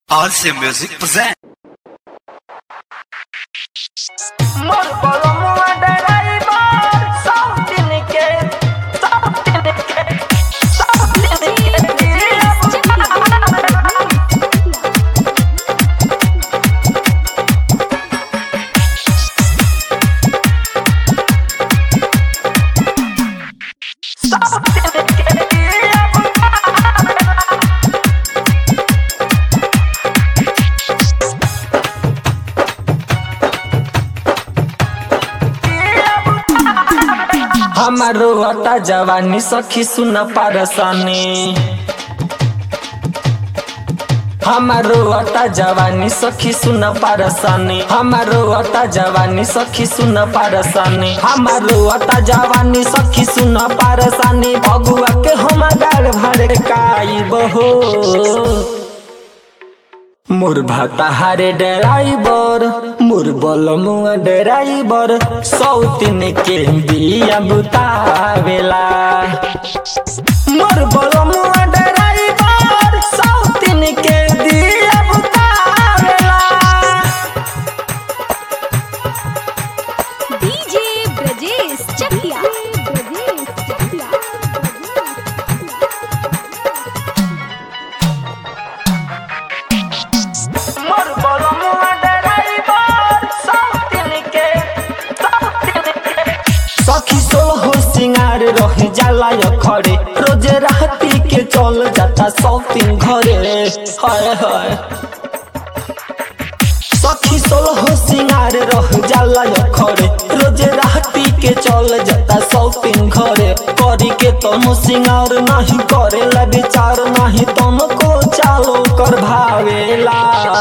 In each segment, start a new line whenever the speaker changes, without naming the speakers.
RC Music present.
मोर बलमुआ driver साउथिन के साउथिन के साउथिन के साउथिन के
हमारो अटा जवानी सखी सुन पारसानी हमारो अटा जवानी सखी सुन पारसानी हमारो अटा जवानी सखी सुन पारसानी हमारो अटा जवानी सखी सुन पारसानी भगुआ के हम गाड़ भड़काई बहो मोर भाता हारे ड्राइवर मोर बलमुआ ड्राइवर सौतिन के बिया बुतावेला मोर बलमुआ ड्राइवर सौतिन के बिया बुतावेला
डीजे ब्रजेश चकिया ब्रजेश चकिया
मोर बलमुआ डराइवर साउथिन के साउथिन के
सखी सोहो सिंगार रह जाला य खड़े रोज राती के चल जाता सौतिन घरे हाय हाय सखी सोलह सिंगार रह जाला य खड़े रोज राती के चल जाता सौतिन घरे करी के तनो सिंगार नहीं करेला विचार नहीं तनो को चालो कर भावेला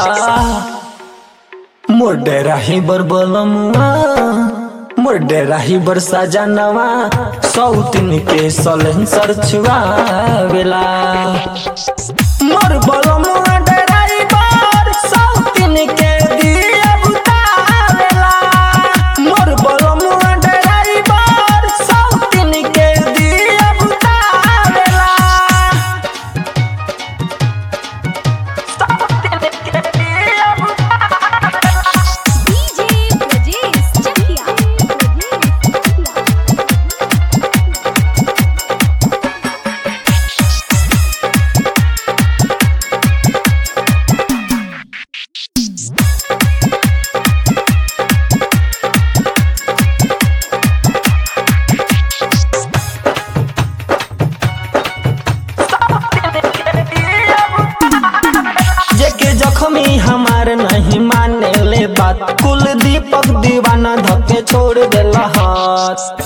मोर डेराही बर बलमुआ मोर डेराही बर सजनवा सौतिन के सलेंसर छुआवेला मोर बलमुआ डेराही बर सौतिन के दिया बुतावेला मोर बलमुआ डेराही बर सौतिन के दिया बुतावेला
साउथिन के
डीजे ब्रजेश चकिया ब्रजेश चकिया
जेके जख्मी हमार नहीं माने ले बात कुल दीपक दीवाना धके छोड़ देला हाथ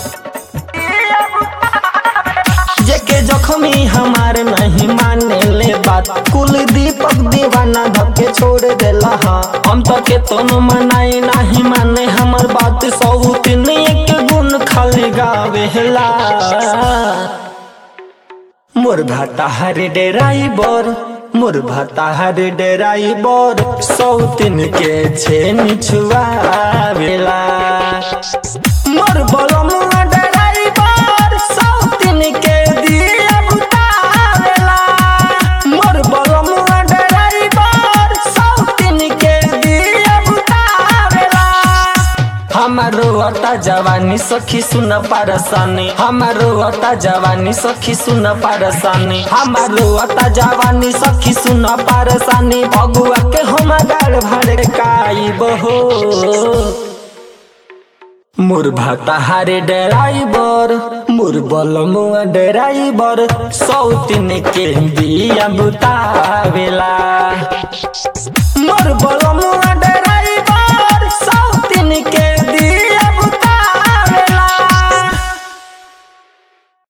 जेके जख्मी हमार नहीं माने ले बात कुल दीपक दीवाना धके छोड़ देला हाथ हम तो के तोनो मनाई नहीं माने हमर बात सौ तीन एक गुण खाली गावेला मोर भाता हरे डेराइबर मोर भाता हरे डेराइबर सौतिन के छेन छुआवेला मोर बलमुआ डेराइबर सौतिन के दिया बुतावेला मोर बलमुआ डेराइबर सौतिन के दिया बुतावेला हमारो अटा जवानी सखी सुन पारसानी हमारो अटा जवानी सखी सुन पारसानी हमारो अटा जवानी सखी सुन पारसानी भगुआ के हम गाड़ भड़काई बहो मोर भाता हारे ड्राइवर मोर बलमुआ ड्राइवर सौतिन के बिया बुतावेला मोर बलमुआ